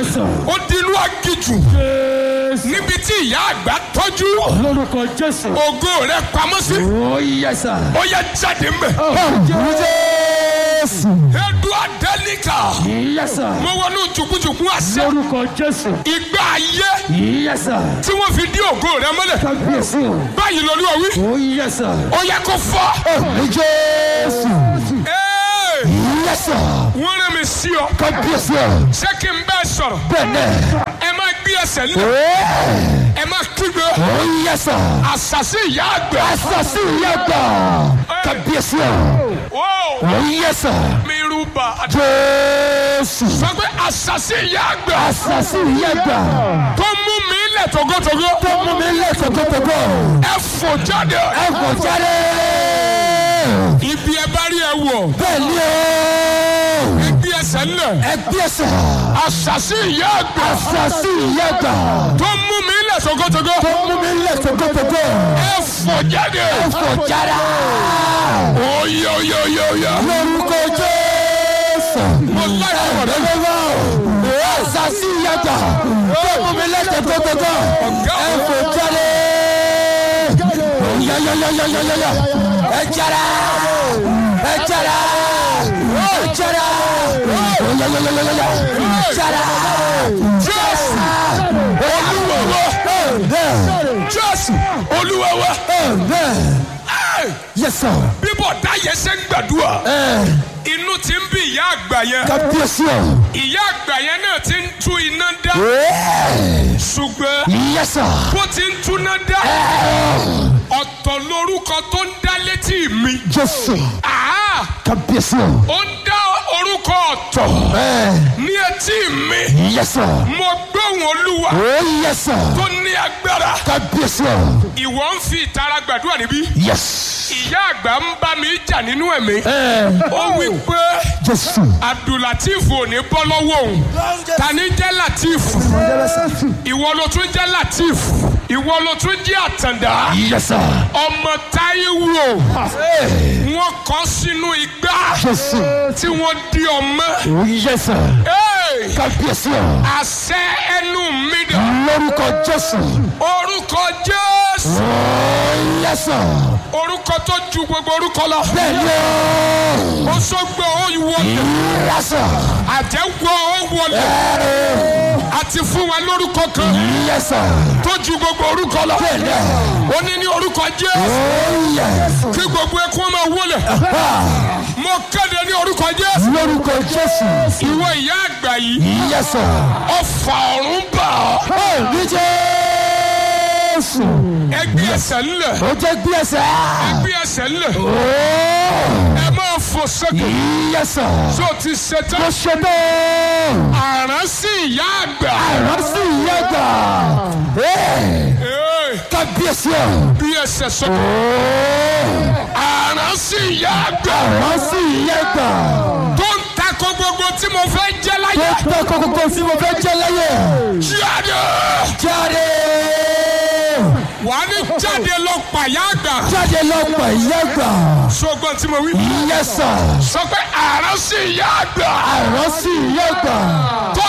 Yes, sir. ó di inú agijù Jésù. níbi tí ìyá àgbà tọ́jú Lórúkọ Jésù. ògo rẹ̀ pamọ́ sí Oh, yes, sir. ó yẹ jáde mbẹ̀. Jésù. edu adẹ́nìkà Yes, sir. mo wọnú jùkújùkú àṣẹ Lórúkọ Jésù. ìgbà ayé Yes, sir. tí wọ́n fi dí ògo rẹ̀ mọ́lẹ̀ Kábíyèsí o. báyìí lọ́lúwa wí Oh, yes, sir. ó yẹ kó fọ́. Ní Jésù. Ee, Yes, sir. wọ́n rán mi sí ọ Kábíyèsí o. ṣé kí n bẹ́ẹ̀ sọ̀rọ̀ Bẹ́ẹ̀ni. ẹ máa gbé ẹsẹ̀ nílẹ̀ Oh, ẹ máa kígbe yes, sir. àṣàṣì ìyá àgbà. Asasi yagba. Kábíyèsí o. Wó, Oh, yes, sir. mi rúbà Jésù. sọ pé àṣàṣì ìyá àgbà Asasi yagba. tó mú mi lẹ̀ togotogo Tó mú mi lé tòkótòkó. ẹ fò jáde Ẹ kò jáde. ibi ẹ bá rí ẹ wọ̀ Bẹ́ẹ̀ni o. ẹ gbé ẹsẹ̀ nílẹ̀ Ẹ gbèsè. àṣàṣì ìyá àgbà Asasi yagba. tó mú mi lẹ̀ togotogo Tó mú mi lé tòkótòkó. ẹ fò jáde Ẹ kò jáde. oyè oyè oyè oyè Lórúkọ Jésù. mo láyé ọ̀rẹ́ mi. Asasi yagba. Tó mú mi lé tòkótòkó. Ẹ kò jáde. Yayayayayaya. Ẹ jáde. Ẹ jáde. Ẹ jáde. Yayayayaya. Jáde. jésù olúwa wa jésù olúwa wa Amen. Ẹ́, Yes, sir. bíbọ̀ dáyé ṣe ń gbàdúrà Ẹ inú ti ń bí ìyá àgbà yẹn kábíyèsí o. ìyá àgbà yẹn náà ti ń tú iná dá ṣùgbọ́n Yes, sir. bó ti ń túná dá ọ̀tọ̀ lórúkọ tó ń dá létí mi Jésù. Àá, Kábíyèsí o. ó ń dá orúkọ ọ̀tọ̀ Ẹ ní etí mi yes, sir. mo gbóhùn olúwa Oh, yes, sir. tó ní agbára Kábíyèsí o. ìwọ ń fi ìtara gbàdúrà níbí Yes. ìyá àgbà ń bá mi jà nínú ẹ̀mí Ẹ ó wí pé Jésù. abdulateef ò ní bọ́ lọ́wọ́ òun ta ni jẹ́ lateef ìwọ ló tún jẹ́ lateef ìwọ ló tún jẹ́ àtàndá Yes, sir. ọmọ táíwò Ẹ wọn kọ sínú igbá Jésù. tí wọ́n di ọmọ Oh, yes, sir. Hey! Kábíyèsí o. àṣẹ ẹnu mi dà Lórúkọ Jésù. orúkọ jésù Oh, yes, sir. orúkọ tó ju gbogbo orúkọ lọ Bẹ́ẹ̀ni o. ó sọgbọ ó wọlé Yes, sir. àjẹwọ ó wọlé àti fún wa lórúkọ kan Yes, sir. tó ju gbogbo orúkọ lọ Bẹ́ẹ̀ni. ó ní ní orúkọ jésù Oh, yes. kí gbogbo ẹkún máa wọlé Ah, mo kéde ní orúkọ jésù Lórúkọ Jésù. ìwọ ìyá àgbà yìí Yes, sir. ọfà ọ̀run bà ọ́ Ó ní Jésù. ẹgbẹ́ ẹsẹ̀ ńlẹ̀ Ó jẹ́ gbé ẹsẹ̀. ẹgbẹ́ ẹsẹ̀ ńlẹ̀ Ó. ẹ máa fò sókè Yes, sir. tó ti ṣe Mo tán ṣe bẹ́ẹ̀. àrán sí ìyá àgbà Àrùn sì yẹ gbà. Ee, Ee, Kábíyèsí o. bí ẹsẹ̀ sókè Ó. àrán sí ìyá àgbà Àrùn sì yẹ gbà. tó ń takò gbogbo tí mo fẹ́ jẹ́ Tó láyé tẹ́ kókókó tí mo fẹ́ jẹ́ láyé. jáde Jáde. wà á ní jáde lọ pàyà àgbà Jáde lọ pẹ̀ yẹ gbà. ṣùgbọ́n tí mo wí Yes, sir. sọ pé àrán sí ìyá àgbà Àrùn sì yẹ gbà. tó